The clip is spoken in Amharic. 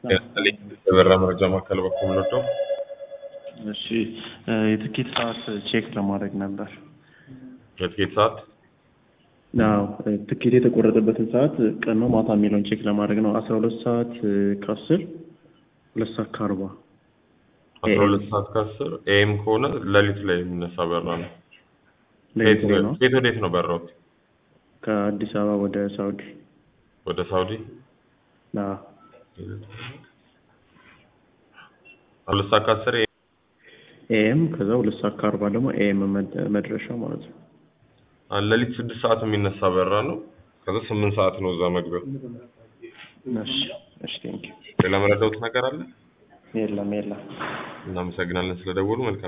ያስጠልኝ የበራ መረጃ ማዕከል በኩል ምንወደው እሺ የትኬት ሰዓት ቼክ ለማድረግ ነበር። የትኬት ሰዓት አዎ ትኬት የተቆረጠበትን ሰዓት ቀን ነው ማታ የሚለውን ቼክ ለማድረግ ነው። አስራ ሁለት ሰዓት ከአስር ሁለት ሰዓት ከአርባ አስራ ሁለት ሰዓት ከአስር ኤም ከሆነ ሌሊት ላይ የሚነሳ በራ ነው። ሌሊት ላይ ነው። ከየት ወዴት ነው በራው? ከአዲስ አበባ ወደ ሳውዲ ወደ ሳውዲ አዎ። ሁለት ሰዓት ከአስር ኤኤም ከዛ ሁለት ሰዓት ከአርባ ደግሞ ኤኤም መድረሻ ማለት ነው። ሌሊት ስድስት ሰዓት የሚነሳ በራ ነው። ከዛ ስምንት ሰዓት ነው እዛ መግቢያው። እሺ እሺ ቴንኪው። ሌላ መረዳውት ነገር አለ? የለም የለም። እናመሰግናለን ስለደወሉ። መልካም